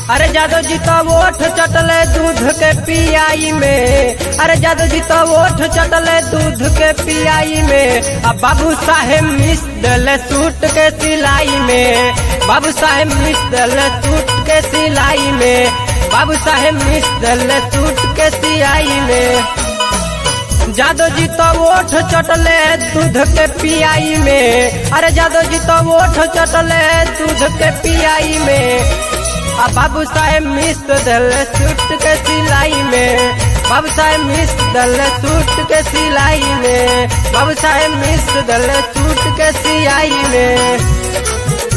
अरे जादव जी तो ओठ चटले दूध के पियाई में अरे जादव जी तो ओठ चटले दूध के पियाई में अब बाबू साहेब मिस दले सूट के सिलाई में बाबू साहेब मिस दले सूट के सिलाई में बाबू साहेब मिस दले सूट के सिलाई में जादव जी तो ओठ चटले दूध के पियाई में अरे जादव जी तो ओठ चटले दूध के पियाई में आ बाबू साहेब मिस दल सूट के सिलाई में बाबू साहेब मिस दल सूट के सिलाई में बाबू साहेब मिस दल सूट के सिलाई में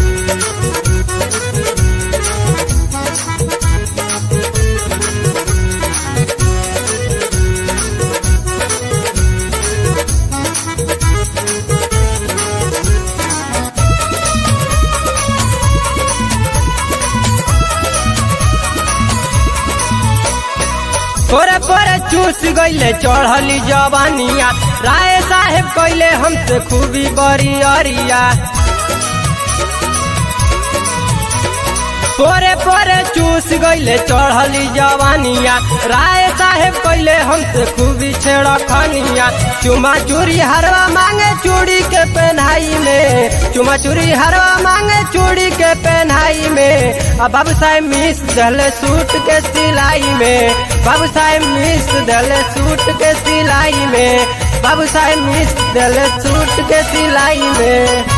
पोरे पोरे चूस गईले चढ़ली जवानिया राय साहेब कैले हमसे खूबी बड़ी अरिया पोरे पोरे चूस गईले चढ़ली जवानिया राय साहेब कैले हमसे खूबी छेड़ खनिया चुमा चूरी हरवा मांगे चूड़ी के पहनाई में चुमा चूरी हरवा मांगे चूड़ी के पहनाई में अब बाबू साहेब मिस दले सूट के सिलाई में बाबू साहेब मिस दले सूट के सिलाई में बाबू साहेब मिस दले सूट के सिलाई में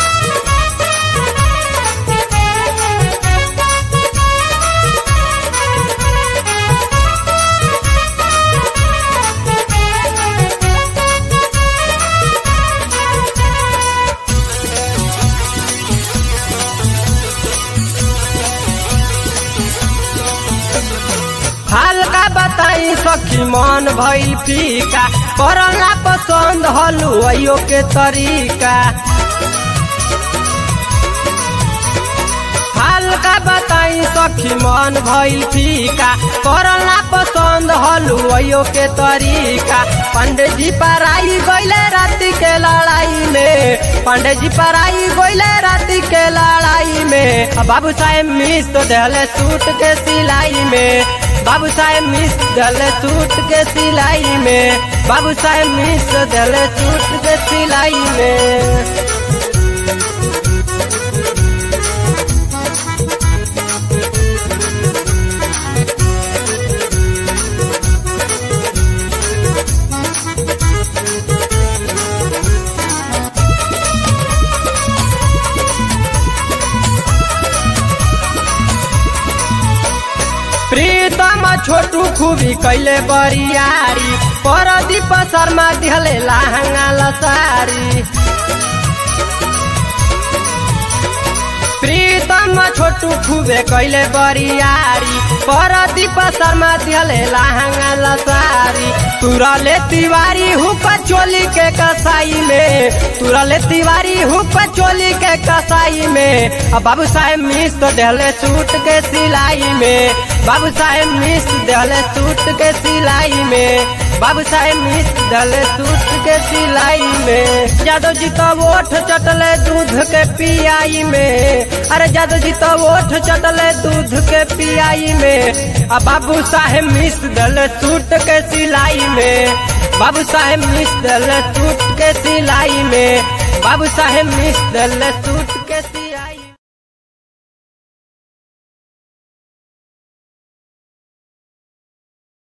हल्का बताई सखी मन भइल फीका करला पसंद हलुआइयो के तरीका हल्का बताई सखी मन भइल फीका करला पसंद हलुआइयो के तरीका पंडित जी पराई गईले राति के लड़ाई में पंडित जी पराई गईले राति के लड़ाई में अब बाबू साहेब मिस तो दहले सूट के सिलाई में बाबू साहेब मिस दले सूट के सिलाई में बाबू साहेब मिस दले सूट के सिलाई में प्रीतम छोटू खूबी कैले बरियारी परदीप शर्मा दिहले लहंगा लसारी प्रीतम छोटू खूबे कैले बरियारी परदीप शर्मा दिहले लहंगा लसारी तुरले तिवारी हुप चोली के कसाई में तुरले तिवारी हुप चोली के कसाई में अब बाबू साहेब मिस तो डेले सूट के सिलाई में बाबू साहेब मिस दले सूट के सिलाई में बाबू साहेब मिस दले सूट के सिलाई में जादव जी तो ओठ चटले दूध के पियाई में अरे जादव जी तो ओठ चटले दूध के पियाई में अब बाबू साहेब मिस दले सूट के सिलाई में बाबू साहेब मिस दले सूट के सिलाई में बाबू साहेब मिस दले सूट